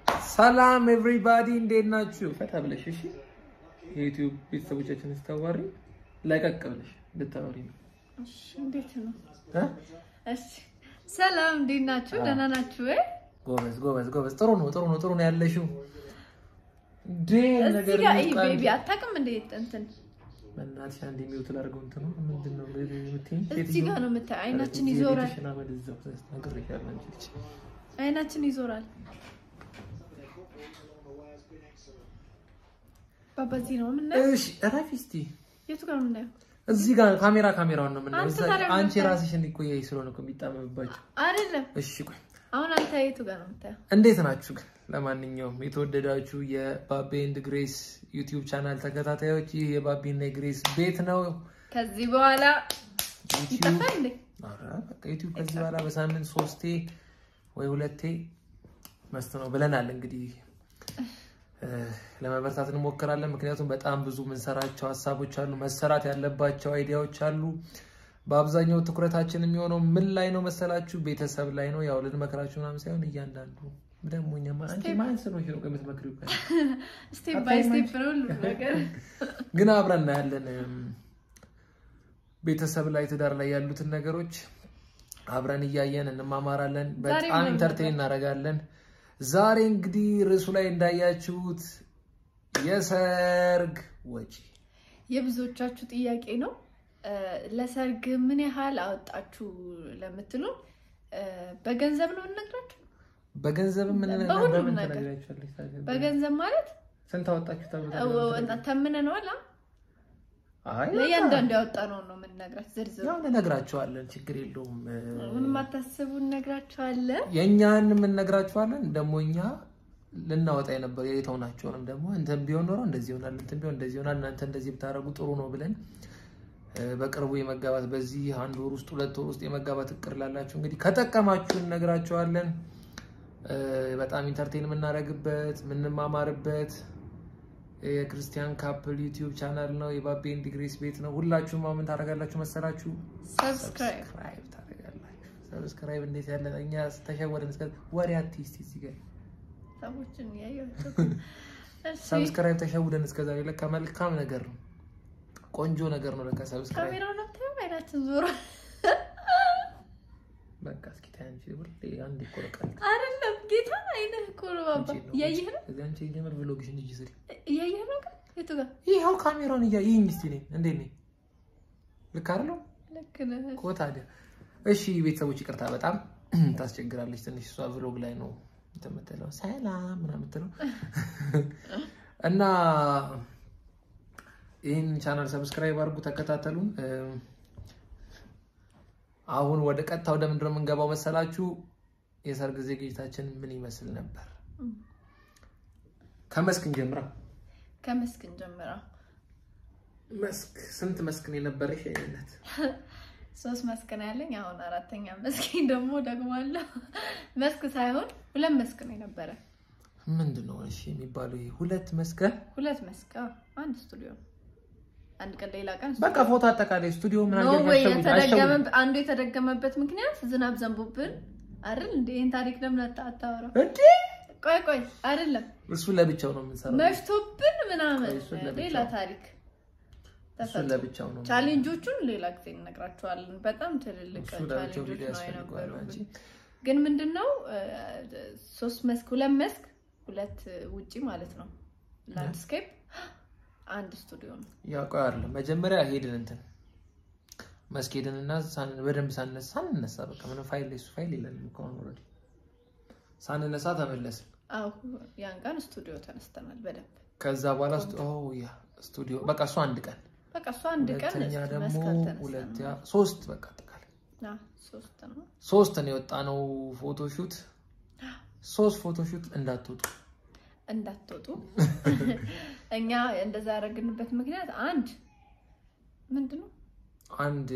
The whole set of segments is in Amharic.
ሰላም ኤቭሪባዲ እንዴት ናችሁ? ፈታ ብለሽ እሺ። የዩቲዩብ ቤተሰቦቻችን ስታዋሪ ለቀቅ ብለሽ እንድታወሪ ነው። እሺ፣ እንዴት ነው? እ? እሺ፣ ሰላም እንዴት ናችሁ? ደህና ናችሁ ወይ? ጎበዝ ጎበዝ ጎበዝ። ጥሩ ነው ጥሩ ነው ጥሩ ነው ያለሽው። እንዴ እዚህ ነገር ጋር ይሄ ይውጣ ቤቢ እንጂ። አታውቅም እንዴ? እንትን በእናትሽ አንድ የሚውት ላድርገው እንትኑ ምንድን ነው የምትይኝ? እዚህ ጋር ነው የምታየው። አይናችን ይዞራል፣ ቤትሽን አመድ እዛው ነግሬሻለሁ አንቺ ልጅ። አይናችን ይዞራል። ባባዚህ ነው የምናየው። እሺ እረፊ እስቲ። የቱ ጋር ነው የምናየው? እዚህ ጋር ካሜራ ካሜራውን ነው የምናየው። አንተ እዛ- ታዲያ አንቺ ምን ራስሽ እንዲቆያይ ስለሆነ እኮ የሚጣመምባቸው። አይደለም። እሺ ቆይ አሁን አንተ የቱ ጋር ነው የምታየው? እንዴት ናችሁ ግን? ለማንኛውም የተወደዳችሁ የባቢ ኤንድ ግሬስ ዩቲዩብ ቻናል ተከታታዮች ይህ የባቢ እና የግሬስ ቤት ነው። ከዚህ በኋላ ዩቲዩብ ይጠፋል እንዴ? ኧረ በቃ ዩቲዩብ ከዚህ በኋላ በሳምንት ሶስቴ ወይ ሁለቴ መስት ነው ብለናል። እንግዲህ እ፣ ለመበርታት እንሞክራለን። ምክንያቱም በጣም ብዙ የምንሰራቸው ሀሳቦች አሉ፣ መሰራት ያለባቸው አይዲያዎች አሉ። በአብዛኛው ትኩረታችን የሚሆነው ምን ላይ ነው መሰላችሁ? ቤተሰብ ላይ ነው። ያው ልንመክራችሁ ምናምን ሳይሆን እያንዳንዱ ደግሞ እኛማ አንቺ ማን ስለሆንሽ ነው የምትመክሪው? ቀን ስቴፕ ባይ ስቴፕ ነው ሁሉ ነገር። ግን አብረን እናያለን። ቤተሰብ ላይ ትዳር ላይ ያሉትን ነገሮች አብረን እያየን እንማማራለን። በጣም ምን ኢንተርቴን እናደርጋለን። ዛሬ እንግዲህ ርዕሱ ላይ እንዳያችሁት የሰርግ ወጪ የብዙዎቻችሁ ጥያቄ ነው። እ፣ ለሰርግ ምን ያህል አወጣችሁ ለምትሉ እ፣ በገንዘብ ነው እንነግራችሁ። በገንዘብ ምን በሁሉም በምን ነገር። ትነግራችኋለች ታዲያ? በገንዘብ ማለት ስንት አወጣችሁ ተብሎ እ፣ ተምነነዋል። አ? አይ ለእያንዳንዱ ያወጣነውን ነው የምንነግራችሁ። ዝርዝር ያው እንነግራችኋለን፣ ችግር የለውም። ምንም አታስቡ፣ እነግራችኋለን። የእኛን የምንነግራችኋለን ደግሞ እኛ ልናወጣ የነበር የተውናቸውንም ደግሞ እንትን ቢሆን ኖሮ እንደዚህ ይሆናል፣ እንትን ቢሆን እንደዚህ ይሆናል፣ እናንተ እንደዚህ ብታደርጉ ጥሩ ነው ብለን እ፣ በቅርቡ የመጋባት በዚህ አንድ ወር ውስጥ ሁለት ወር ውስጥ የመጋባት እቅድ ላላችሁ እንግዲህ ከጠቀማችሁ እነግራችኋለን። እ፣ በጣም ኢንተርቴን የምናደርግበት የምንማማርበት የክርስቲያን ካፕል ዩቲዩብ ቻናል ነው። የባቢ ኤንድ ግሬስ ቤት ነው። ሁላችሁም አሁን ምን ታደርጋላችሁ መሰላችሁ? ሰብስክራይብ ሰብስክራይብ ታደርጋላችሁ። ሰብስክራይብ እንዴት ያለ እኛ ተሸወደን እስከ ወሬ አትይስቲ እዚህ ጋር ሰዎችን እያያቸው እሺ፣ ሰብስክራይብ ተሸውደን እስከ ዛሬ ለካ መልካም ነገር ነው፣ ቆንጆ ነገር ነው ለካ ሰብስክራይብ። ካሜራው ነው ታዩ አይናችን ዞሮ በቃ እስኪ ታይ አንቺ ሁሌ አንድ ይቆረቃል አይደለም ጌታ አይነህ እኮ ነው ባባ እያየህ ነው እዚህ አንቺ የጀመር ብሎግሽን እጅ ስሪ። እያየህ ነው ግን የቱ ጋር ይኸው ካሜራውን እያ ይህኝ እስቲ ነኝ እንዴት ነኝ? ልክ አይደለው ልክ ነህ እኮ ታዲያ። እሺ ቤተሰቦች ይቅርታ በጣም ታስቸግራለች ትንሽ እሷ ብሎግ ላይ ነው እንትን የምትለው ሰላም ምናምን የምትለው እና ይህን ቻናል ሰብስክራይብ አድርጉ፣ ተከታተሉን። እ፣ አሁን ወደ ቀጥታ ወደ ምንድን ነው የምንገባው መሰላችሁ? የሰርግ ዝግጅታችን ምን ይመስል ነበር? ከመስክ እንጀምራ። ከመስክን ጀምራ መስክ ስንት መስክ ነው የነበረሽ? አይነት ሶስት መስክ ነው ያለኝ አሁን አራተኛ መስክኝ ደግሞ ደግሞ አለው መስክ ሳይሆን ሁለት መስክ ነው የነበረ ምንድን ነው እሺ የሚባለው? ይሄ ሁለት መስከ ሁለት መስክ አዎ። አንድ ስቱዲዮ አንድ ቀን ሌላ ቀን በቃ ፎቶ አጠቃላይ ስቱዲዮ ምን ኖ አድርገሽ ወይ አሸውጅ- የተደገመ አሸውጅ። አንዱ የተደገመበት ምክንያት ዝናብ ዘንቦብን አይደል እንዴ? ይህን ታሪክ ለምን አታ- አታወራው? እንዴ ቆይ ቆይ አይደለም እሱ ለብቻው ነው የምንሰራው። መሽቶብን ምናምን ቆይ፣ እሱን ለብቻው። ሌላ ታሪክ እሱ ተፈጥሮ ለብቻው ነው። ቻሌንጆቹን ሌላ ጊዜ እነግራቸዋለን። በጣም ትልልቅ እሱ ለብቻው ቻሌንጆች ቪዲዮ ነው ያስፈልገዋል አንቺ። የነበሩብን። ግን ምንድነው እ፣ ሶስት መስክ ሁለት መስክ ሁለት ውጪ ማለት ነው ላንድስኬፕ አንድ ስቱዲዮ ነው። ያው ቆይ አይደለም መጀመሪያ ሄድን እንትን መስክ ሄድን እና ሳን- በደንብ ሳንነሳ ሳንነሳ በቃ ምንም ፋይል እሱ ፋይል የለንም እኮ አሁን ኦልሬዲ ሳንነሳ ተመለስን። አዎ ያን ቀን ስቱዲዮ ተነስተናል በደንብ ከዛ በኋላ ስቱ- ኦ ያ ስቱዲዮ በቃ እሱ አንድ ቀን በቃ እሱ አንድ ቀን ሁለተኛ ደግሞ መስቀል ተነስተን ሁለት ያ ሶስት በቃ አጠቃላይ አዎ፣ ሶስት ነው ሶስት ነው የወጣ ነው ፎቶሹት ሶስት ፎቶሹት እንዳትወጡ እንዳትወጡ እኛ እንደዛ ያደረግንበት ምክንያት አንድ ምንድን ነው አንድ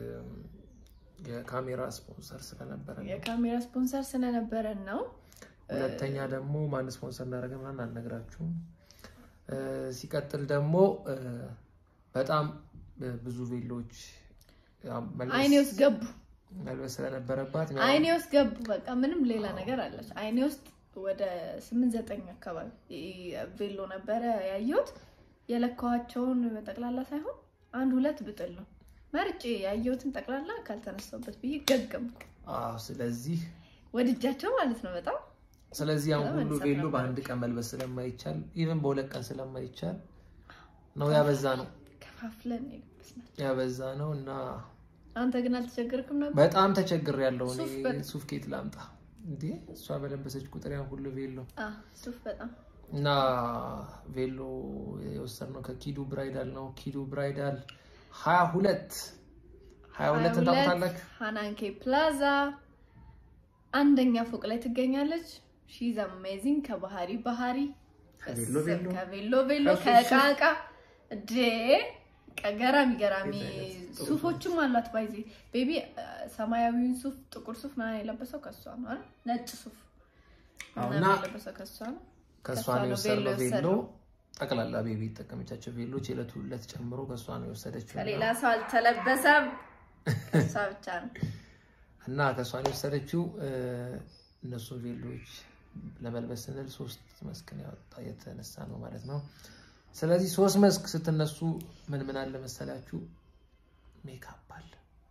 የካሜራ ስፖንሰር ስለነበረ ነው። የካሜራ ስፖንሰር ስለነበረን ነው። ሁለተኛ ደግሞ ማን ስፖንሰር እንዳደረገ ምናምን አልነግራችሁም። እ፣ ሲቀጥል ደግሞ እ፣ በጣም እ፣ ብዙ ቬሎች ያው መልበስ- አይኔ ውስጥ ገቡ፣ መልበስ ስለነበረባት ያው አይኔ ውስጥ ገቡ። በቃ ምንም ሌላ ነገር አለች። አይኔ ውስጥ ወደ ስምንት ዘጠኝ አካባቢ ቬሎ ነበረ ያየሁት። የለካኋቸውን ጠቅላላ ሳይሆን አንድ ሁለት ብጥል ነው መርጬ ያየሁትን ጠቅላላ ካልተነሳሁበት ብዬ ገገምኩ። አዎ ስለዚህ ወድጃቸው ማለት ነው በጣም ስለዚህ አሁን በጣም ሁሉ መግዛት ቬሎ ነበር። በአንድ ቀን መልበስ ስለማይቻል ኢቨን በሁለት ቀን ስለማይቻል ነው ያበዛ ነው ከፋፍለን የለበስናቸው። ያበዛ ነው እና አንተ ግን አልተቸገርክም ነበር? በጣም ተቸግር ያለው ሱፍ እኔ በጣም- ሱፍ ኬት ላምጣ እንዴ እሷ በለበሰች ቁጥር ያን ሁሉ ቬሎ አ ሱፍ በጣም እና ቬሎ የወሰድነው ከኪዱ ብራይዳል ነው። ኪዱ ብራይዳል ሀያ ሁለት ሀያ ሁለት ታውቁታላችሁ። ሃናንኬ ፕላዛ አንደኛ ፎቅ ላይ ትገኛለች። ሺዝ አሜዚንግ ከባህሪ ባህሪ ከቬሎ ቬሎ ከቬሎ ቬሎ ከሱፍ ከእቃ ሱፍ። እቃ ዴ ገራሚ ገራሚ ቤት አይነት ጥሩ ሱፎችም አሏት። ባይዜ ቤቢ ሰማያዊውን ሱፍ ጥቁር ሱፍ ምናምን የለበሰው ከሷ ነው አይደል? ነጭ ሱፍ አዎ፣ ምናምን እና የለበሰው ከሷ ነው። ከእሷ ከእሷ ነው ነው የወሰድነው ቬሎ ቬሎ የወሰድነው። ጠቅላላ ቤቢ የተጠቀመቻቸው ቬሎች የዕለት ሁለት ጨምሮ ከእሷ ነው የወሰደችው እና- ከሌላ ሰው አልተለበሰም ከሷ ብቻ ነው። እና ከእሷ ነው የወሰደችው። እ፣ እነሱን ቬሎች ለመልበስ ስንል ሶስት መስክን ያወጣ የተነሳ ነው ማለት ነው። ስለዚህ ሶስት መስክ ስትነሱ ምን ምን አለ መሰላችሁ? ሜካፕ አለ።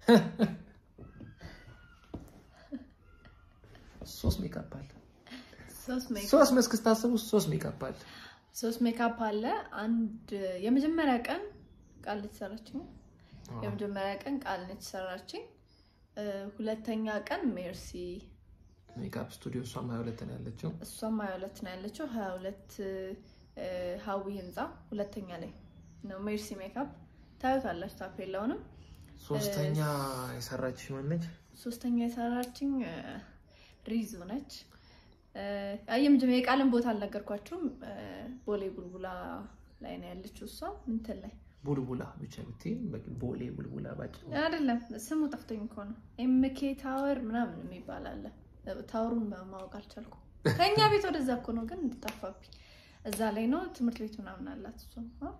ሶስት ሜካፕ አለ። ሶስት ሜክ ሶስት መስክ ስታስቡ ሶስት ሜካፕ አለ። ሶስት ሜካፕ አለ። አንድ የመጀመሪያ ቀን ቃል የተሰራችኝ የመጀመሪያ ቀን ቃል ነች ሰራችኝ። እ፣ ሁለተኛ ቀን ሜርሲ ሜካፕ ስቱዲዮ እሷም ሀያ ሁለት ነው ያለችው። እሷም ሀያ ሁለት ነው ያለችው። ሀያ ሁለት ሀዊ ህንፃ ሁለተኛ ላይ ነው ሜርሲ ሜካፕ ታዩታላችሁ ታፔላውንም። ሶስተኛ የሰራች ማነች? ሶስተኛ የሰራችኝ እ፣ ሪዙ ነች። እ፣ የመጀመሪያ የቃልን ቦታ አልነገርኳችሁም። እ፣ ቦሌ ቡልቡላ ላይ ነው ያለችው እሷ ምንትን ላይ ቡልቡላ ብቻ ብትይ በቂ ቦሌ ቡልቡላ ባጭ አይደለም ስሙ ጠፍቶኝ እኮ ነው። ኤምኬ ታወር ምናምን የሚባል አለ። ታወሩን ማወቅ አልቻልኩም። ከእኛ ቤት ወደዛ እኮ ነው ግን እንድጠፋብኝ። እዛ ላይ ነው ትምህርት ቤት ምናምን አላት እሱ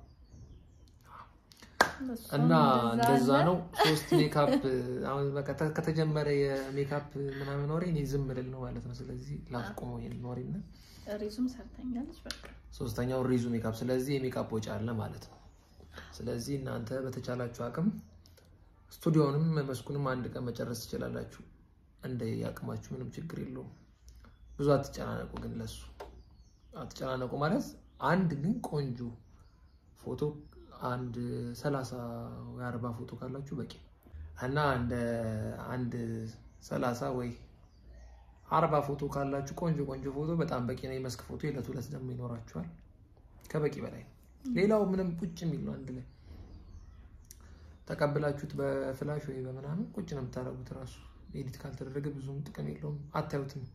እና እንደዛ ነው። ሶስት ሜካፕ አሁን በቃ ተ- ከተጀመረ የሜካፕ ምናምን ወሬ እኔ ዝም ልል ነው ማለት ነው። ስለዚህ ላስቆመው ይሄን ወሬና ሪዙም ሰርተኛለች። በቃ ሶስተኛው ሪዙ ሜካፕ። ስለዚህ የሜካፕ ወጪ አለ ማለት ነው። ስለዚህ እናንተ በተቻላችሁ አቅም ስቱዲዮንም መስኩንም አንድ ቀን መጨረስ ትችላላችሁ። እንደ አቅማችሁ ምንም ችግር የለውም። ብዙ አትጨናነቁ። ግን ለሱ አትጨናነቁ ማለት አንድ ግን ቆንጆ ፎቶ አንድ ሰላሳ ወይ አርባ ፎቶ ካላችሁ በቂ ነው እና እንደ አንድ ሰላሳ ወይ አርባ ፎቶ ካላችሁ ቆንጆ ቆንጆ ፎቶ በጣም በቂ ነው። የመስክ ፎቶ የዕለት ሁለት ደግሞ ይኖራችኋል። ከበቂ በላይ ነው። ሌላው ምንም ቁጭ የሚል ነው። አንድ ላይ ተቀብላችሁት በፍላሽ ወይ በምናምን ቁጭ ነው የምታደርጉት። ራሱ ኤዲት ካልተደረገ ብዙም ጥቅም የለውም፣ አታዩትም።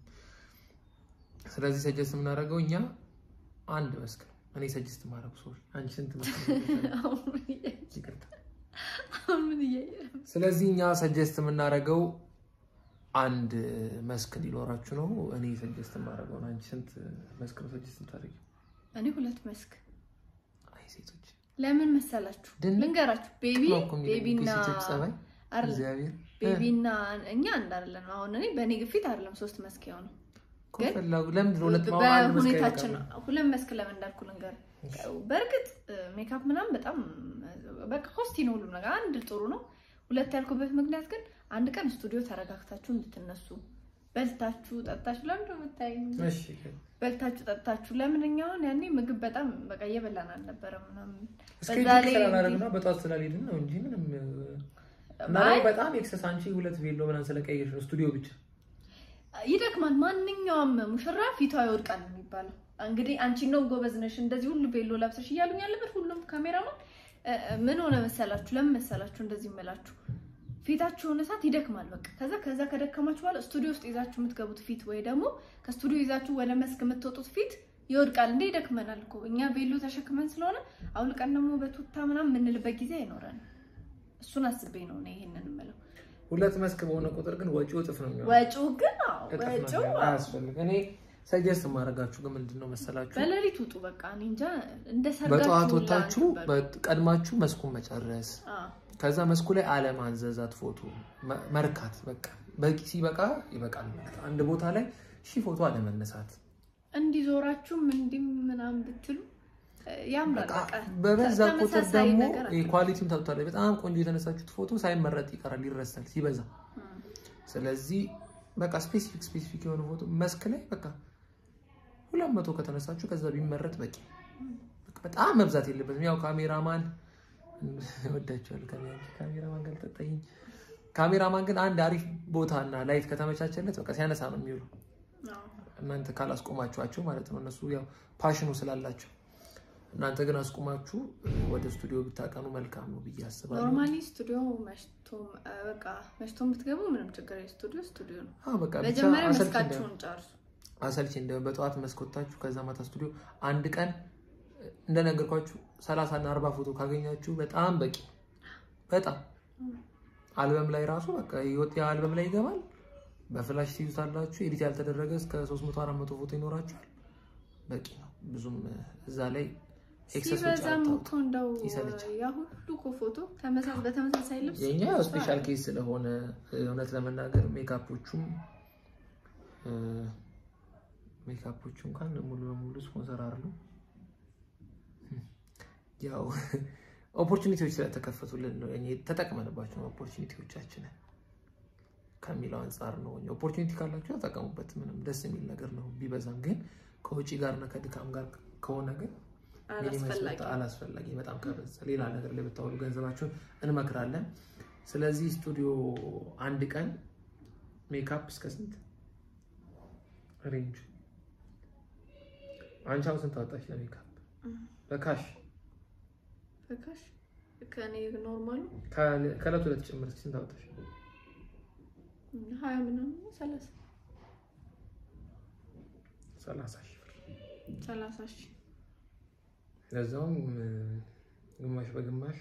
ስለዚህ ሰጀስት የምናደርገው እኛ አንድ መስክ ነው። እኔ ሰጀስት ማድረጉ ሶሪ፣ አንቺ ስንት መስክ ነው? ይቅርታ። ምን እያየ ነው? ስለዚህ እኛ ሰጀስት የምናደርገው አንድ መስክ እንዲኖራችሁ ነው። እኔ ሰጀስት የማደርገው ነው። አንቺ ስንት መስክ ነው ሰጀስት የምታደርጊው? እኔ ሁለት መስክ አይ ሴቶች ለምን መሰላችሁ? ድንቅ ልንገራችሁ። ቤቢ ነው እኮ የሚለው ቤቢና የሴቶች ጸባይ አይደለም እግዚአብሔር ቤቢና እኛ እንዳለን አሁን እኔ በእኔ ግፊት አይደለም ሶስት መስክ የሆነው እኮ ፈላጉ ለምንድን ነው ሁለት ማማ አንድ መስክ በሁኔታችን አይበቃም? ሁለት መስክ ለምን እንዳልኩ ልንገር። በእርግጥ ሜካፕ ምናምን በጣም በቃ ኮስቲ ነው ሁሉም ነገር። አንድ ጥሩ ነው። ሁለት ያልኩበት ምክንያት ግን አንድ ቀን ስቱዲዮ ተረጋግታችሁ እንድትነሱ በልታችሁ ጠጥታችሁ ለምንድን ነው የምታይኝ? እሺ በልታችሁ ጠጥታችሁ ለምን እኛ አሁን ያኔ ምግብ በጣም በቃ እየበላን አልነበረም ምናምን እስከ በዛ ላይ ስላላደረግና በጠዋት ስላልሄድን ነው እንጂ ምንም እና አይ በጣም ኤክሰስ አንቺ ሁለት ቬሎ ምናምን ስለቀየርሽ ነው ስቱዲዮ ብቻ ይደክማል። ማንኛውም ሙሽራ ፊቷ ይወድቃል ነው የሚባለው። እንግዲህ አንቺ ነው ጎበዝ ነሽ እንደዚህ ሁሉ ቤሎ ለብሰሽ እያሉኝ ያለበት ሁሉም ካሜራማን እ፣ እ፣ ምን ሆነ መሰላችሁ? ለምን መሰላችሁ እንደዚህ የምላችሁ? ፊታችሁ የሆነ ሰዓት ይደክማል። በቃ ከዛ ከዛ ከደከማችሁ በኋላ ስቱዲዮ ውስጥ ይዛችሁ የምትገቡት ፊት ወይ ደግሞ ከስቱዲዮ ይዛችሁ ወደ መስክ የምትወጡት ፊት ይወድቃል። እንደ ይደክመናል እኮ እኛ ቤሎ ተሸክመን ስለሆነ አውልቀን ደግሞ በቱታ ምናምን የምንልበት ጊዜ አይኖረንም። እሱን አስቤ ነው እኔ ይሄንን የምለው። ሁለት መስክ በሆነ ቁጥር ግን ወጪው እጥፍ ነው የሚሆነው። ወጪው ግን አዎ እጥፍ ነው ወጪው የሚሆነው። አያስፈልግም። እኔ ሰጀስት የማደርጋችሁ ግን ምንድን ነው መሰላችሁ በሌሊት ውጡ። በቃ እኔ እንጃ እንደ ሰርጋችሁ በጠዋት ሁላ ወጣችሁ ነበር። በ- ቀድማችሁ መስኩን መጨረስ አዎ። ከዛ መስኩ ላይ አለማንዘዛት ፎቶ መ- መርካት በቃ በቂ ሲበቃ ይበቃል። ማለት አንድ ቦታ ላይ ሺህ ፎቶ አለመነሳት ዞራችሁም እንዲህ ምናምን ብትሉ እ፣ ያምራል። በቃ በቃ በበዛ ቁጥር ተመሳሳይ ደግሞ ነገር አለ። ኳሊቲውን ታብታለ። በጣም ቆንጆ የተነሳችሁት ፎቶ ሳይመረጥ ይቀራል፣ ይረሳል ሲበዛ። ስለዚህ በቃ ስፔሲፊክ ስፔሲፊክ የሆነ ፎቶ መስክ ላይ በቃ ሁለት መቶ ከተነሳችሁ ከዛ ቢመረጥ በቂ። በቃ በጣም መብዛት የለበትም። ያው ካሜራማን ወዳቸዋል። ካሜራማን ጋር ተጠይኝ። ካሜራማን ግን አንድ አሪፍ ቦታ እና ላይት ከተመቻቸለት በቃ ሲያነሳ ነው የሚውለው። አዎ። እናንተ ካላስቆማችኋቸው ማለት ነው። እነሱ ያው ፓሽኑ ስላላቸው እናንተ ግን አስቆማችሁ ወደ ስቱዲዮ ብታቀኑ መልካም ነው ብዬ አስባለሁ። ኖርማሊ ስቱዲዮ መሽቶ እ፣ በቃ መሽቶ ብትገቡ ምንም ችግር የለም። ስቱዲዮ ስቱዲዮ ነው። አዎ በቃ ብቻ መጀመሪያ አሰልቺ መስካችሁን ጨርሱ። አሰልቺ እንደሆነ በጠዋት መስኮታችሁ ከዛ ማታ ስቱዲዮ አንድ ቀን እንደነገርኳችሁ ሰላሳ እና አርባ ፎቶ ካገኛችሁ በጣም በቂ በጣም አልበም ላይ ራሱ በቃ የወጥ አልበም ላይ ይገባል። በፍላሽ ትይዙታላችሁ። ኤዲት ያልተደረገ እስከ 300 400 ፎቶ ይኖራችኋል። በቂ ነው። ብዙም እዛ ላይ ኤክሰስ ወጪ ሲበዛም አታውጡ። እኮ እንደው ይሰለቻል። ያ ሁሉ እኮ ፎቶ ተመሳሳይ በተመሳሳይ ልብስ የኛ ስፔሻል ኬስ ስለሆነ እውነት ለመናገር ሜካፖቹም እ፣ ሜካፖቹ እንኳን ሙሉ በሙሉ ስፖንሰር አሉ። ያው ኦፖርቹኒቲዎች ስለተከፈቱልን ነው እኔ ተጠቅመንባቸው ኦፖርቹኒቲዎቻችንን ከሚለው አንጻር ነው። ኦፖርቹኒቲ ካላችሁ ተጠቀሙበት። ምንም ደስ የሚል ነገር ነው። ቢበዛም ግን ከውጪ ጋርና ከድካም ጋር ከሆነ ግን ሚኒመም አላስፈላጊ ሲወጣ አላስፈላጊ በጣም ከበዛ ሌላ ነገር ላይ ብታውሉ ገንዘባችሁን እንመክራለን። ስለዚህ ስቱዲዮ አንድ ቀን ሜካፕ እስከ ስንት ሬንጅ? አንቺ አሁን ስንት አወጣሽ ለሜካፕ በካሽ በካሽ ከኔ ኖርማሉ ከ- ከዕለት ሁለት ጨምር እስኪ ስንት አወጣሽ? ሀያ ምናምን ሰላሳ ሰላሳ ሺህ ብር ሰላሳ ሺህ ለዛውም እ፣ ግማሽ በግማሽ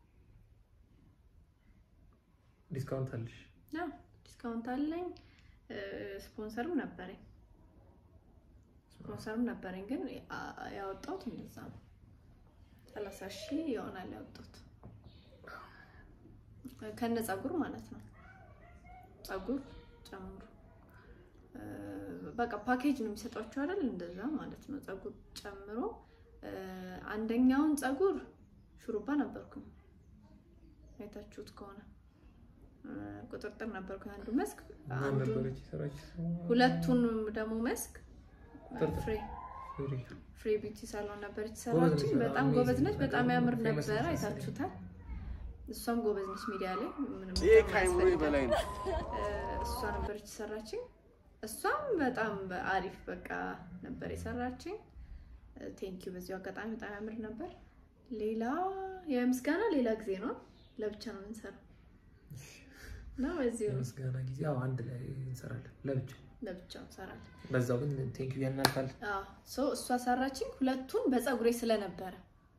ዲስካውንት አለሽ። ያው ዲስካውንት አለኝ። እ፣ ስፖንሰርም ነበረኝ ስፖንሰርም ነበረኝ፣ ግን አ- ያወጣሁት እንደዛ ነው። ሰላሳ ሺህ ይሆናል ያወጣሁት ከነ ፀጉር ማለት ነው። ፀጉር ጨምሩ እ፣ በቃ ፓኬጅ ነው የሚሰጧቸው አይደል? እንደዛ ማለት ነው። ፀጉር ጨምሮ እ፣ አንደኛውን ፀጉር ሹሩባ ነበርኩኝ አይታችሁት ከሆነ እ፣ ቁጥርጥር ነበርኩኝ አንዱ መስክ ማን አንዱን ነበረች የሰራች? ሁለቱን ደግሞ መስክ ቁጥርጥር። ፍሬ ዙሪ። ፍሬ ቢዩቲ ሳሎን ነበረች ጎበዝ ሰራችን። ነች፣ በጣም በጣም ጎበዝ amazing ነች። ነገር በጣም ነው። ያምር famous ነች ነበረ። መሰለኝ። አይታችሁታል። እሷም ጎበዝ ነች ሚዲያ ላይ ምንም ይሄ በጣም ከአይምሮ አያስፈልግም። በላይ ነው። እ፣ እሷ ነበረች ሰራችኝ። እሷም በጣም አሪፍ በቃ ነበር የሰራችኝ። ቴንኪዩ። በዚሁ አጋጣሚ በጣም ያምር ነበር። ሌላ የምስጋና ሌላ ጊዜ ነው፣ ለብቻ ነው የምንሰራው እና በዚሁ ነው የምስጋና ጊዜ አዎ፣ አንድ ላይ እንሰራለን ለብቻ። ለብቻ እንሰራለን። በዛው ግን ቴንኪዩ ያናልፋል። ሶ እሷ ሰራችኝ። ሁለቱን በፀጉሬ ስለነበረ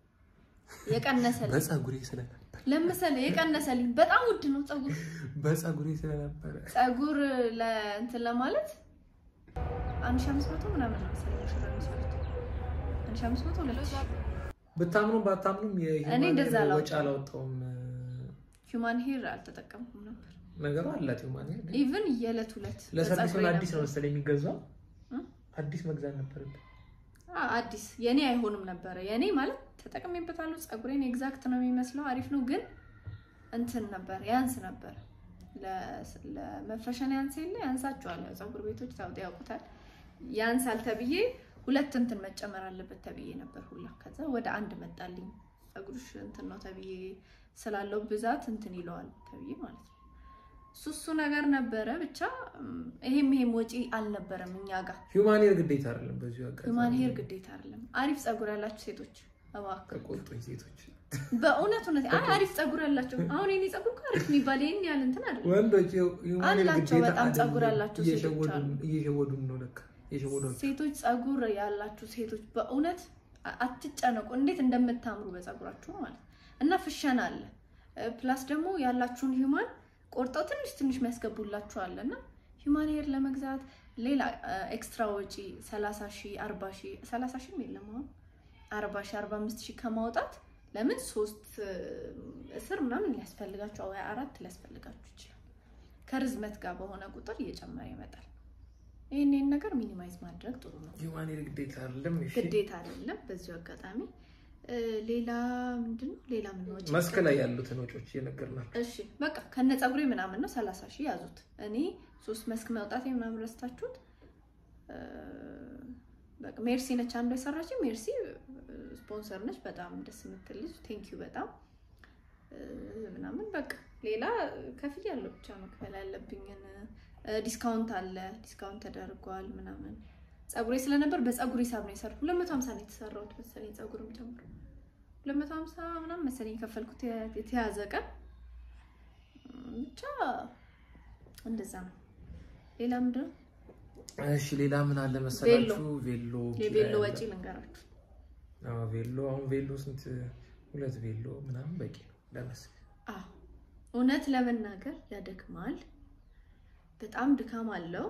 የቀነሰልኝ በፀጉሬ ስለነበር ለምሳሌ የቀነሰልኝ በጣም ውድ ነው ፀጉር በፀጉሬ ስለነበረ ፀጉር ለእንትን ለማለት አንድ ሺህ አምስት መቶ ምናምን ነው መሰለኝ ሙሽራ የሚሰሩት አንድ ሺህ አምስት መቶ ሁለት ሺህ ብታምኑም ባታምኑም እኔ እንደዛ የሂውማን አላወጣም። ወጪ አላወጣውም። ሂውማን ሄር አልተጠቀምኩም ነበር። ነገሩ አላት ሂውማን ሄር ግን ኢቭን የዕለት ሁለት ለሰርቪስ በፀጉሬ ሆነ አዲስ ነው ነበር። መሰለኝ የሚገዛው። እ? አዲስ መግዛት ነበረብን። አ- አዲስ የኔ አይሆንም ነበረ። የኔ ማለት ተጠቅሜበታለሁ። ፀጉሬን ኤግዛክት ነው የሚመስለው፣ አሪፍ ነው። ግን እንትን ነበር ያንስ ነበር። ለ- ለመፈሸን ያንስ የለ ያንሳቸዋል። ያው ፀጉር ቤቶች ታውጥ ያውቁታል። ያንሳል ተብዬ ሁለት እንትን መጨመር አለበት ተብዬ ነበር ሁላ። ከዛ ወደ አንድ መጣልኝ። ፀጉርሽ እንትን ነው ተብዬ ስላለው ብዛት እንትን ይለዋል ተብዬ ማለት ነው። እሱ እሱ ነገር ነበረ ብቻ እም፣ ይሄም ይሄም ወጪ አልነበረም እኛ ጋር ሂውማን ሄር ግዴታ አይደለም። በዚሁ አጋጣሚ ሂውማን ሄር ግዴታ አይደለም። አሪፍ ፀጉር ያላችሁ ሴቶች እባክህ ከቆጡኝ ሴቶች በእውነት እውነት አይ አሪፍ ፀጉር ያላቸው አሁን የኔ ፀጉር እኮ አሪፍ የሚባል ይሄን ያህል እንትን አይደለም። ወንዶች ሂውማን ሄር አላቸው ግዴታ በጣም ፀጉር አይደለም። ያላቸው ሴቶች እየሸወዱን አሉ። እየሸወዱን ነው ለካ እየሸወዱን ሴቶች ፀጉር ያላችሁ ሴቶች በእውነት አ- አትጨነቁ፣ እንዴት እንደምታምሩ በፀጉራችሁ ማለት እና ፍሸና አለ። ፕላስ ደግሞ ያላችሁን ሂውማን ቆርጠው ትንሽ ትንሽ የሚያስገቡላችሁ አለ እና ሂውማን ሄር ለመግዛት ሌላ ኤክስትራ ወጪ 30 ሺህ 40 ሺህ 30 ሺህም የለም አሁን 40 ሺህ 45 ሺህ ከማውጣት ለምን ሶስት እ፣ እስር ምናምን ሊያስፈልጋችሁ ወይ አራት ሊያስፈልጋችሁ ይችላል። ከርዝመት ጋር በሆነ ቁጥር እየጨመረ ይመጣል። ይህን ይህን ነገር ሚኒማይዝ ማድረግ ጥሩ ነው። የማኔ ግዴታ አይደለም። እሺ ግዴታ አይደለም። በዚሁ አጋጣሚ እ፣ ሌላ ምንድን ነው ሌላ ምን ወጪ መስክ ላይ ያሉትን ወጪዎች እየነገርናቸው እሺ በቃ ከነ ፀጉሬ ምናምን ነው ሰላሳ ሺህ ያዙት። እኔ ሶስት መስክ መውጣት ምናምን ረስታችሁት። እ፣ በቃ ሜርሲ ነች አንዷ የሰራችኝ። ሜርሲ እ፣ ስፖንሰር ነች። በጣም ደስ የምትል ልጅ ቴንኪዩ በጣም እ፣ ምናምን በቃ ሌላ ከፍያ ያለው ብቻ መክፈል ያለብኝን እ፣ ዲስካውንት አለ ዲስካውንት ተደርጓል ምናምን ፀጉሬ ስለነበር በፀጉር ሂሳብ ነው የሰራሁት። ሁለት መቶ ሀምሳ ነው የተሰራሁት መሰለኝ ፀጉርም ጨምሮ ሁለት መቶ ሀምሳ ምናምን መሰለኝ የከፈልኩት የ- የተያዘ ቀን ብቻ እንደዛ ነው። ሌላ ምንድን ነው እሺ ሌላ ምን አለ መሰላችሁ? ቬሎ የቬሎ ወጪ ልንገራችሁ። አዎ ቬሎ አሁን ቬሎ ስንት? ሁለት ቬሎ ምናምን በቂ ነው ለመስክ። አዎ እውነት ለመናገር ያደክማል። በጣም ድካም አለው።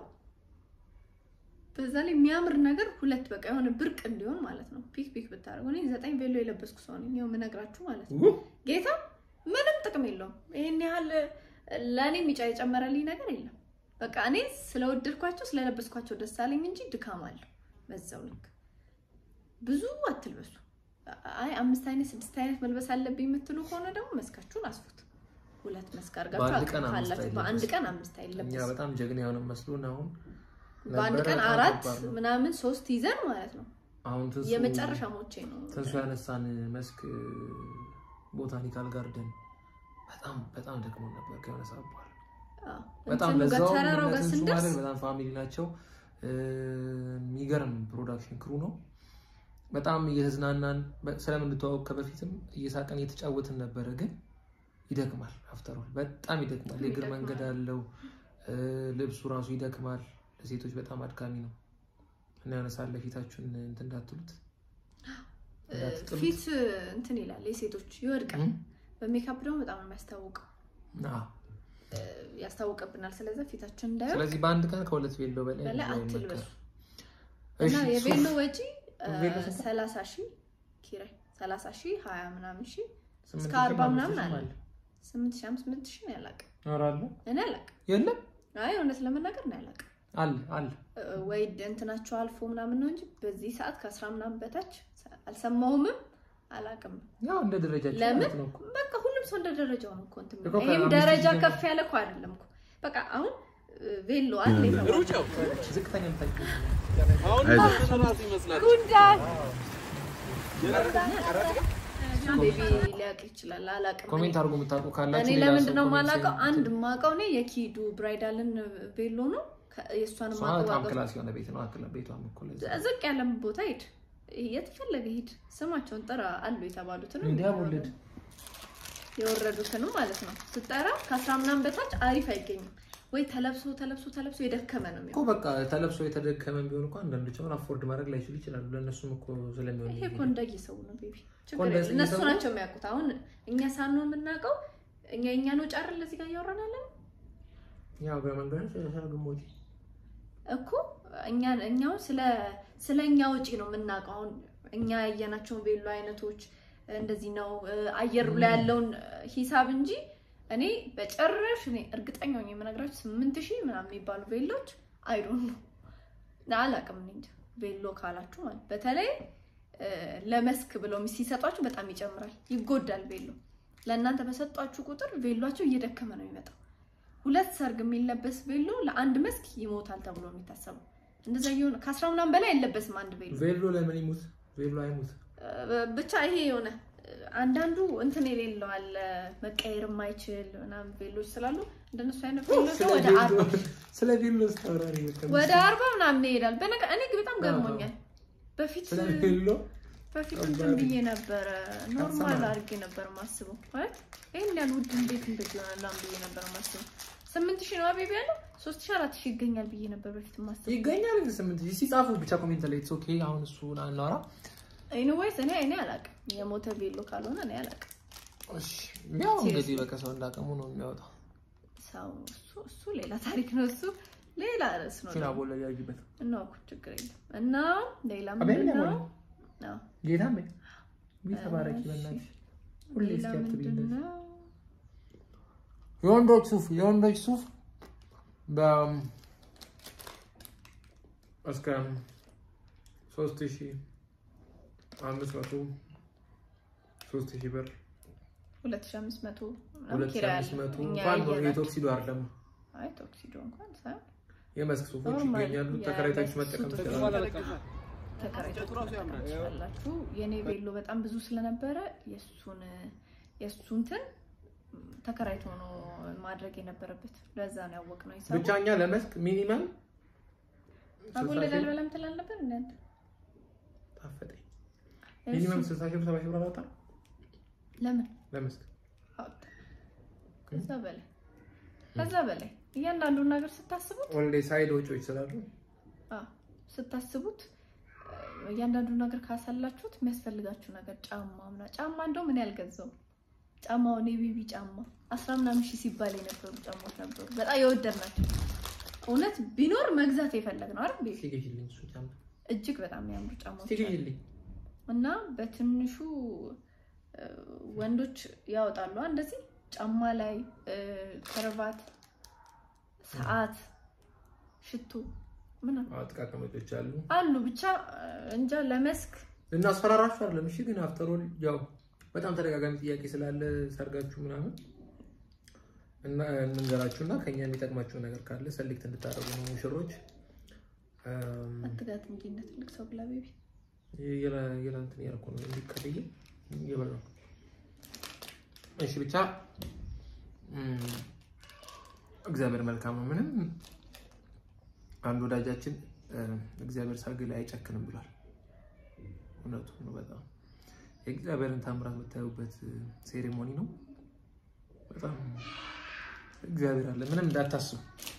በዛ ላይ የሚያምር ነገር ሁለት በቃ የሆነ ብርቅ እንዲሆን ማለት ነው። ፒክ ፒክ ብታደርጉ እኔ ዘጠኝ ቬሎ የለበስኩ ሰው ነኝ። ይኸው የምነግራችሁ ማለት ነው። ውይ! ጌታ ምንም ጥቅም የለውም። ይሄን ያህል ለእኔ ሚጫ የጨመረልኝ ነገር የለም። በቃ እኔ ስለወደድኳቸው ስለለበስኳቸው ደስ አለኝ እንጂ ድካም አለው በዛው ልክ። ብዙ አትልበሱ። አይ አምስት አይነት ስድስት አይነት መልበስ አለብኝ የምትሉ ከሆነ ደግሞ መስካችሁን አስፉት። ሁለት መስክ በአንድ አድርጋችሁ ቀን አምስት ካላችሁ በአንድ አይለበስም። ቀን አምስት እኛ አይለበስም። በጣም ጀግና የሆነ መስሎን አሁን በአንድ ነበረ። ቀን በጣም አራት ከባድ ነው። ምናምን ሶስት ይዘን ማለት ነው። አሁን ትንሱ የመጨረሻ ሞቼ ነው። ትንሱ ያነሳን መስክ ቦታኒካል ጋርደን በጣም በጣም ደክሞ ነበር ከሆነ ሰዓት በኋላ አዎ። በጣም እንትኑ ጋር ለዛው ተራራው ጋር ትንሱ ስንደርስ ማለት በጣም ፋሚሊ ናቸው። እ፣ የሚገርም ፕሮዳክሽን ክሩ ነው። በጣም እየተዝናናን በ- ስለምንተዋወቅ ከበፊትም እየሳቀን እየተጫወትን ነበረ። ግን ይደክማል፣ አፍተሯል በጣም ይደክማል። የእግር ይደክማል። መንገድ አለው። እ፣ ልብሱ ራሱ ይደክማል። ለሴቶች በጣም አድካሚ ነው እና ያነሳለ ፊታችሁን እንትን እንዳትሉት እንዳትጥሉት። ፊት እንትን ይላል የሴቶች ይወድቃል። እም? በሜካፕ ደግሞ በጣም ነው የሚያስታውቀው አዎ። ያስታውቅብናል። ስለዚህ ፊታችን እንዳይወድቅ ስለዚህ በአንድ ቀን ከሁለት ቬሎ በላይ በላይ ብዙ አትልበሱ አይመከርም። እና እሺ፣ የቬሎ ሱፍ ወጪ ቬሎ ስንት ነው? ሰላሳ ሺህ ኪራይ ሰላሳ ሺህ ሀያ ምናምን ሺህ ስምንት እስከ ሺህ አርባ አምስት ምናምን ሺህ አለ። አለ። ስምንት ሺህ አምስት ስምንት ሺህ ነው ያላቅም ኧረ አለ እኔ አላቅም። የለም አይ እውነት ለመናገር ነው ያላቅም አለ አለ እ፣ ወይ እንትናቸው አልፎ ምናምን ነው እንጂ በዚህ ሰዓት ከአስራ ምናምን በታች አልሰማውምም አላቅም። ያው እንደ ደረጃቸው ለምን? ማለት ነው እኮ። በቃ ሁሉም ሰው እንደ ደረጃው ነው እኮ እንትን እኮ የሚለው። ይሄም ከአምስት ደረጃ ሺህ ከፍ ያለ እኮ አይደለም እኮ በቃ አሁን እ፣ ቬሎ አለ የተባለው ዝቅተኛ የምታውቂው ጉንዳን ቤቢ ሊያውቅ ይችላል። አላውቅም። ኮሜንት አድርጎ የምታውቁ ካላችሁ እኔ ሌላ ለምንድን ሰው ነው ኮሜንት የማላውቀው? ላይ አንድ የማውቀው እኔ የኪዱ ብራይዳልን ቬሎ ነው። ከ- የእሷን እሷ በጣም ማቀባበል ክላስ የሆነ ቤት ነው። አክላ ቤቷም እኮ ለዛ ዝቅ ያለም ቦታ ሂድ፣ የተፈለገ ሂድ፣ ስማቸውን ጥራ አሉ የተባሉትን ሚዲያ ወለድ የወረዱትንም ማለት ነው ስጠራ ከአስራ ምናምን በታች አሪፍ አይገኝም ወይ ተለብሶ ተለብሶ ተለብሶ የደከመ ነው እኮ የሚሆነው። በቃ ተለብሶ የተደከመ ቢሆን እኮ አንዳንዶች አሁን አፎርድ ማድረግ ላይችሉ ይችላሉ። ለእነሱም እኮ ስለሚሆን ይሄ እኮ እንደየሰው ነው ቤቢ፣ ችግር እኮ እንደዚህ የለም። እነሱ ሰው- ናቸው የሚያውቁት። አሁን እኛ ሳንሆን የምናውቀው እኛ እኛን ወጪ አይደል እዚህ ጋር እያወራን ያለን ያው በመንገድ ግሞች እኮ እኛ እኛው ስለ ስለ እኛ ወጪ ነው የምናውቀው። አሁን እኛ ያየናቸውን ቬሎ አይነቶች እንደዚህ ነው እ፣ አየሩ ላይ ያለውን እ፣ ሂሳብ እንጂ እኔ በጨረሽ እኔ እርግጠኛ ሆኜ የምነግራችሁ ስምንት ሺህ ምናምን የሚባሉ ቬሎች አይዶን ነው አላውቅም። እኔ እንጃ ቬሎ ካላችሁ ማለት በተለይ እ፣ ለመስክ ብለው ሲሰጧችሁ በጣም ይጨምራል፣ ይጎዳል ቬሎ። ለእናንተ በሰጧችሁ ቁጥር ቬሏቸው እየደከመ ነው የሚመጣው። ሁለት ሰርግ የሚለበስ ቬሎ ለአንድ መስክ ይሞታል ተብሎ ነው የሚታሰበው። እንደዛ እየሆነ ከአስራ ምናምን በላይ አይለበስም አንድ ቬሎ። ቬሎ ለምን ይሙት? ቬሎ አይሙት። እ፣ ብቻ ይሄ የሆነ እ፣ አንዳንዱ እንትን የሌለው አለ መቀየር የማይችል ምናምን ቬሎች ስላሉ እንደነሱ አይነት ቬሎ ስለ ወደ ቬሎ- አርባ ስለ ቬሎ ስታወራ ነው የመሰለኝ። ወደ አርባ ምናምን ይሄዳል። በነገ እኔ ግን በጣም ገርሞኛል። በፊት ስለ ቬሎ በፊት እንትን ብዬ ነበረ ኖርማል አድርጌ ነበር ማስበው ማለት ይህን ያህል ውድ እንዴት እንደዚህ ይሆናል ብዬ ነበር ማስበው። ስምንት ሺህ ነው አቤቢ ያለው ሶስት ሺህ አራት ሺህ ይገኛል ብዬ ነበር በፊት ማስበው። ይገኛል ግን ስምንት ሺህ ሲጻፉ ብቻ ኮሜንት ላይ ኦኬ። አሁን እሱ እናወራ ኤኒዌይስ እኔ እኔ አላውቅም የሞተ ቬሎ ካልሆነ እኔ አላውቅም። እሺ። ያው እንግዲህ በቃ ሰው እንዳቀሙ ነው የሚያወጣው። ሰው እሱ እሱ ሌላ ታሪክ ነው። እሱ ሌላ ርዕስ ነው። ሲና ቦለ ያጅበት እና እኮ ችግር የለም። እና ሌላ አቤል ምንድን ነው ነው? አዎ፣ ጌታ ምን ተባረኪ በእናትሽ ሁሌ ሌላ እስኪ አትበይ ምንድን እንደዚህ። ነው? የወንዶች ሱፍ የወንዶች ሱፍ በ እስከ ሶስት ሺህ አምስት መቶ ሶስት ሺህ ብር ሁለት ሺህ አምስት መቶ ሁለት ሺህ አምስት መቶ እንኳን የቶክሲዶ አይደለም አይ ቶክሲዶ እንኳን ሳይሆን የመስክ ሱፎች ኖርማል ይገኛሉ። ተከራይታችሁ መጠቀም ሱፎች ትችላላችሁ። ተከራይታችሁ መጠቀም ትችላላችሁ። የኔ ቬሎ በጣም ብዙ ስለነበረ የእሱን የእሱንትን ተከራይቶ ነው ማድረግ የነበረበት። ለዛ ነው ያወቅነው ሂሳቡ። ብቻ እኛ ለመስክ ሚኒመም አጎለል አልበላም ትላለብን እናንተ ታፈጠኝ ሚኒመም ስልሳ ሺህ ብር ሰባ ሺህ ብር አላወጣም ለምን ለመስክ አወጣ? ከዛ በላይ ከዛ በላይ እያንዳንዱን ነገር ስታስቡት ኦልሬዲ ሳይድ ወጪዎች ስላሉ አዎ፣ ስታስቡት እያንዳንዱ ነገር ካሳላችሁት የሚያስፈልጋችሁ ነገር ጫማ ምና ጫማ እንደው ምን ያልገዛው ጫማውን የቤቢ ጫማ አስራ ምናምን ሺህ ሲባል የነበሩ ጫማዎች ነበሩ። በጣም የወደድ ናቸው። እውነት ቢኖር መግዛት የፈለግ ነው አይደል? ቤቢ ሲገኝልኝ እሱ ጫማ እጅግ በጣም የሚያምሩ ጫማዎች አሉ። ሲገኝልኝ እና በትንሹ እ፣ ወንዶች ያወጣሉ እንደዚህ ጫማ ላይ እ፣ ከረባት፣ ሰዓት፣ ሽቶ ምናምን ጥቃቅን ወጪዎች አሉ። አሉ ብቻ እ፣ እንጃ ለመስክ እናስፈራራችሁ አይደለም። እሺ ግን አፍተሮል ያው በጣም ተደጋጋሚ ጥያቄ ስላለ ሰርጋችሁ ምናምን እና እንንገራችሁ እና ከኛ የሚጠቅማችሁ ነገር ካለ ሰሌክት እንድታደርጉ ነው ሙሽሮች። እም፣ አትጋት እንጂ እንደ ትልቅ ሰው ብላ ቤቢ የላ- የላ እንትን እያደረኩ ነው እንዲቀልዬ እየበላሁ ነው። እሺ ብቻ እም፣ እግዚአብሔር መልካም ነው። ምንም አንድ ወዳጃችን እ፣ እግዚአብሔር ሰርግ ላይ አይጨክንም ብሏል። እውነቱ ነው። በጣም የእግዚአብሔርን ታምራት የምታዩበት ሴሬሞኒ ነው። በጣም እግዚአብሔር አለ። ምንም እንዳታስቡ።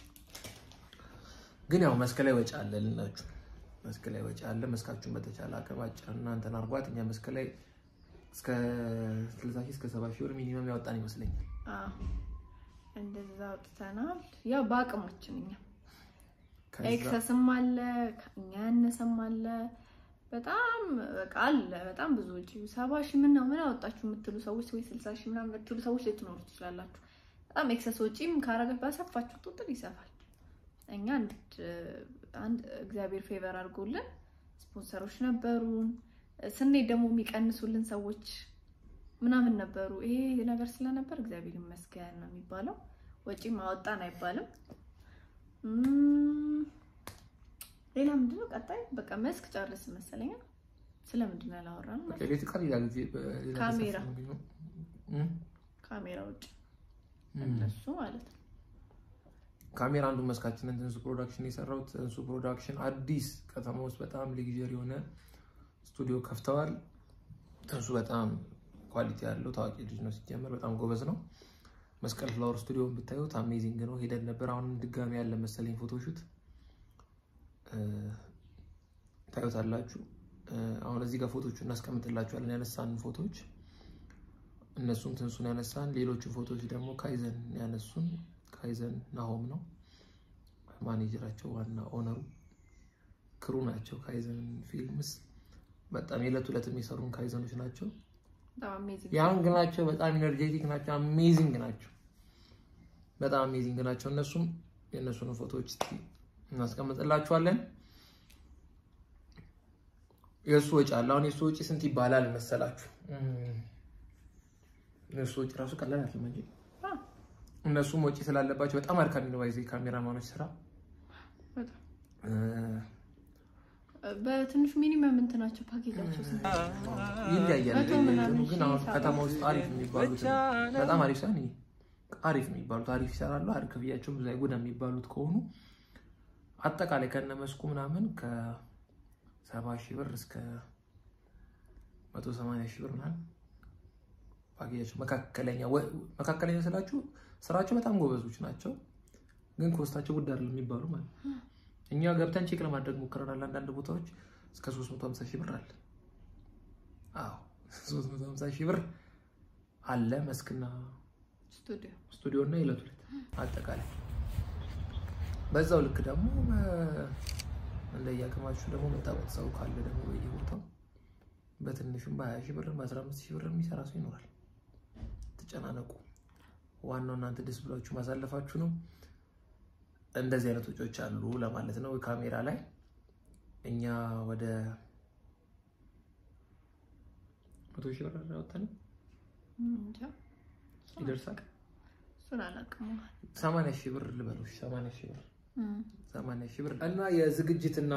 ግን ያው መስክ ላይ ወጪ አለ ልናችሁ፣ መስክ ላይ ወጪ አለ። መስካችሁን በተቻለ አቅማጫ እናንተን አርጓት። እኛ መስክ ላይ እስከ ስልሳ ሺህ እስከ ሰባ ሺህ ብር ሚኒመም ያወጣን ይመስለኛል። አዎ፣ እንደዛ አውጥተናል። ያው በአቅማችን እኛ ከዛ ኤክሰስም አለ ከእኛ ያነሰም አለ። በጣም በቃ አለ በጣም ብዙ ውጪ ሰባ ሺህ ምን ነው ምን አወጣችሁ የምትሉ ሰዎች ወይ ስልሳ ሺህ ምናምን የምትሉ ሰዎች ልትኖሩ ትችላላችሁ። በጣም ኤክሰስ ወጪም ካረገ ባሰፋችሁ ቁጥር ይሰፋል። እኛ አንድ አንድ እግዚአብሔር ፌቨር አድርጎልን ስፖንሰሮች ነበሩን። ስንሄድ ደግሞ የሚቀንሱልን ሰዎች ምናምን ነበሩ። ይሄ ነገር ስለነበር እግዚአብሔር ይመስገን ነው የሚባለው። ወጪም አወጣን አይባልም። እም፣ ሌላ ምንድነው ቀጣይ? በቃ መስክ ጨርስ መሰለኝ። ስለምንድን ነው ያላወራነው? በቃ ኤሌክትሪካል ሌላ ጊዜ በሌላ ካሜራ። ጊዜ ነው እም? ካሜራ ውጭ እም። እነሱ ማለት ነው። ካሜራ አንዱ መስካችንን ትንሱ ፕሮዳክሽን የሰራው ትንሱ ፕሮዳክሽን አዲስ ከተማ ውስጥ በጣም ሌግዠሪ የሆነ ስቱዲዮ ከፍተዋል። ትንሱ በጣም ኳሊቲ ያለው ታዋቂ ልጅ ነው። ሲጀመር በጣም ጎበዝ ነው። መስቀል ፍላወር ስቱዲዮ ብታዩት አሜዚንግ ነው። ሄደን ነበር። አሁንም ድጋሚ ያለ መሰለኝ ፎቶሹት ታዩታላችሁ። አሁን እዚህ ጋር ፎቶቹ እናስቀምጥላችኋለን ያነሳን ፎቶዎች እነሱም ትንሱን ያነሳን፣ ሌሎቹ ፎቶዎች ደግሞ ካይዘን ያነሱን ካይዘን ናሆም ነው ማኔጀራቸው፣ ዋና ኦነሩ ክሩ ናቸው። ካይዘን ፊልምስ በጣም የዕለት ዕለት የሚሰሩን ካይዘኖች ናቸው። በጣም አሜዚንግ ያንግ ናቸው። በጣም ኢነርጄቲክ ናቸው። አሜዚንግ ናቸው። በጣም አሜዚንግ ናቸው። እነሱም የእነሱን ፎቶዎች እስኪ እናስቀምጥላችኋለን። የእሱ ወጪ አለ። አሁን የእሱ ወጪ ስንት ይባላል መሰላችሁ? የእሱ ወጪ ራሱ ቀላል አይደለም እንጂ አዎ፣ እነሱም ወጪ ስላለባቸው በጣም አድካሚ ነው። ባይዘ ካሜራማኖች ስራ በጣም እ፣ በትንሹ ሚኒመም እንትናቸው ፓኬጃቸው ስንት ይለያያል። መቶ ምናምን ግን አሁን ሺህ ከተማ ውስጥ አሪፍ የሚባሉት በጣም አሪፍ ሳይሆን ይሄ አሪፍ የሚባሉት አሪፍ ይሰራሉ። አሪፍ ክፍያቸው ብዙ አይጎዳ የሚባሉት ከሆኑ አጠቃላይ ከነ መስኩ ምናምን ከሰባ ሺህ ብር እስከ መቶ ሰማንያ ሺህ ብር ምናምን ፓኬጃቸው መካከለኛ ወ- መካከለኛ ስላችሁ ስራቸው በጣም ጎበዞች ናቸው፣ ግን ኮስታቸው ውድ አይደለም የሚባሉ ማለት ነው። እኛ ገብተን ቼክ ለማድረግ ሞክረናል። አንዳንድ ቦታዎች እስከ 350 ሺህ ብር አለ። አዎ 350 ሺህ ብር አለ መስክና ስቱዲዮ ስቱዲዮ እና የዕለት ሁለት አጠቃላይ። በዛው ልክ ደግሞ በ- እንደየአቅማችሁ ደግሞ መታወቅ ሰው ካለ ደግሞ በየቦታው በትንሹም በ20 ሺህ ብር በ15 ሺህ ብር የሚሰራ ሰው ይኖራል። ትጨናነቁ። ዋናው እናንተ ደስ ብላችሁ ማሳለፋችሁ ነው። እንደዚህ አይነት ወጪዎች አሉ ለማለት ነው። ካሜራ ላይ እኛ ወደ መቶ ሺህ ብር አወጣን እንጃ ይደርሳል። እሱን አላውቅም። ሰማንያ ሺህ ብር ልበሎች፣ ሰማንያ ሺህ ብር እም፣ ሰማንያ ሺህ ብር እና የዝግጅትና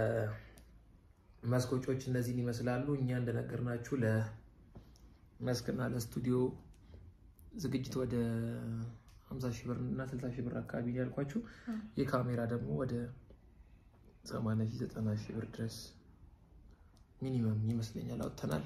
የመስኮጮች እነዚህን ይመስላሉ። እኛ እንደነገርናችሁ ለመስክና ለስቱዲዮ ዝግጅት ወደ 50 ሺህ ብር እና 60 ሺህ ብር አካባቢ ነው ያልኳችሁ። የካሜራ ደግሞ ወደ 80 ሺህ 90 ሺህ ብር ድረስ ሚኒመም ይመስለኛል አውጥተናል።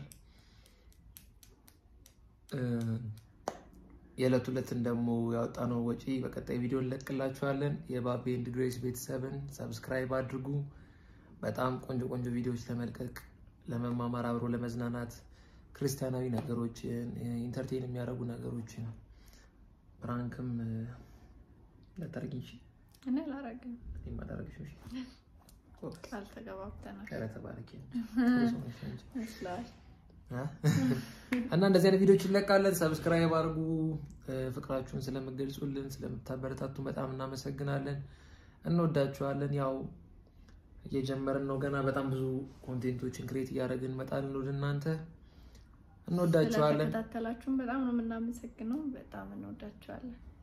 እ፣ የዕለት ሁለትን ደግሞ ያወጣነው ወጪ በቀጣይ ቪዲዮ እንለቅላችኋለን። የባቤ ኤንድ ግሬስ ቤተሰብን ሰብስክራይብ አድርጉ። በጣም ቆንጆ ቆንጆ ቪዲዮዎች ለመልቀቅ ለመማማር፣ አብሮ ለመዝናናት ክርስቲያናዊ ነገሮችን ኢንተርቴን የሚያደርጉ ነገሮችን ፕራንክም ለታርጊ እኔ አላረግም። ማዳረግሽ ቃል ተገባብተናል ተባረኪ ይመስላል። እና እንደዚህ አይነት ቪዲዮዎች እንለቃለን። ሰብስክራይብ አድርጉ። ፍቅራችሁን ስለምገልጹልን ስለምታበረታቱ በጣም እናመሰግናለን። እንወዳችኋለን። ያው እየጀመርን ነው ገና በጣም ብዙ ኮንቴንቶችን ክሬት እያደረግን እንመጣለን ወደ እናንተ። እንወዳችኋለን። ስለተከታተላችሁን በጣም ነው የምናመሰግነው። በጣም እንወዳችኋለን።